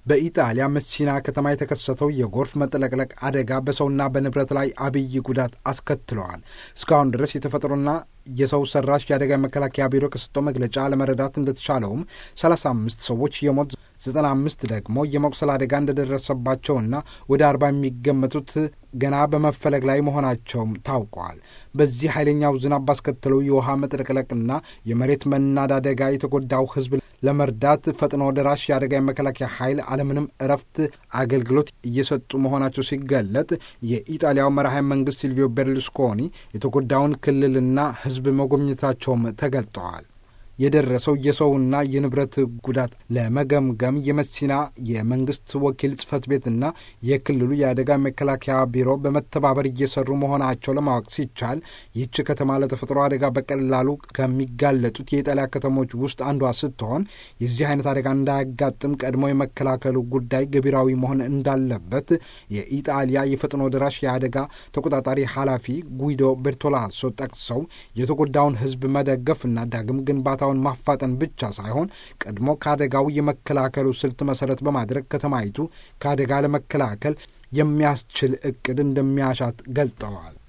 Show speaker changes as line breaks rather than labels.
በኢጣሊያ መሲና ከተማ የተከሰተው የጎርፍ መጥለቅለቅ አደጋ በሰውና በንብረት ላይ አብይ ጉዳት አስከትለዋል። እስካሁን ድረስ የተፈጥሮና የሰው ሰራሽ የአደጋ መከላከያ ቢሮ ከሰጠው መግለጫ ለመረዳት እንደተቻለውም 35 ሰዎች የሞት 95 ደግሞ የመቁሰል አደጋ እንደደረሰባቸውና ወደ አርባ የሚገመቱት ገና በመፈለግ ላይ መሆናቸውም ታውቋል። በዚህ ኃይለኛው ዝናብ ባስከተለው የውሃ መጥለቅለቅና የመሬት መናድ አደጋ የተጎዳው ሕዝብ ለመርዳት ፈጥኖ ደራሽ የአደጋ የመከላከያ ኃይል አለምንም እረፍት አገልግሎት እየሰጡ መሆናቸው ሲገለጥ የኢጣሊያው መራሄ መንግስት ሲልቪዮ ቤርሉስኮኒ የተጎዳውን ክልልና ሕዝብ መጎብኘታቸውም ተገልጠዋል። የደረሰው የሰውና የንብረት ጉዳት ለመገምገም የመሲና የመንግስት ወኪል ጽህፈት ቤትና የክልሉ የአደጋ መከላከያ ቢሮ በመተባበር እየሰሩ መሆናቸው ለማወቅ ሲቻል ይህች ከተማ ለተፈጥሮ አደጋ በቀላሉ ከሚጋለጡት የኢጣሊያ ከተሞች ውስጥ አንዷ ስትሆን የዚህ አይነት አደጋ እንዳያጋጥም ቀድሞ የመከላከሉ ጉዳይ ገቢራዊ መሆን እንዳለበት የኢጣሊያ የፈጥኖ ደራሽ የአደጋ ተቆጣጣሪ ኃላፊ ጉይዶ ቤርቶላሶ ጠቅሰው የተጎዳውን ህዝብ መደገፍና ዳግም ግንባታ ማፋጠን ብቻ ሳይሆን ቀድሞ ከአደጋው የመከላከሉ ስልት መሰረት በማድረግ ከተማይቱ ከአደጋ ለመከላከል የሚያስችል እቅድ እንደሚያሻት ገልጠዋል።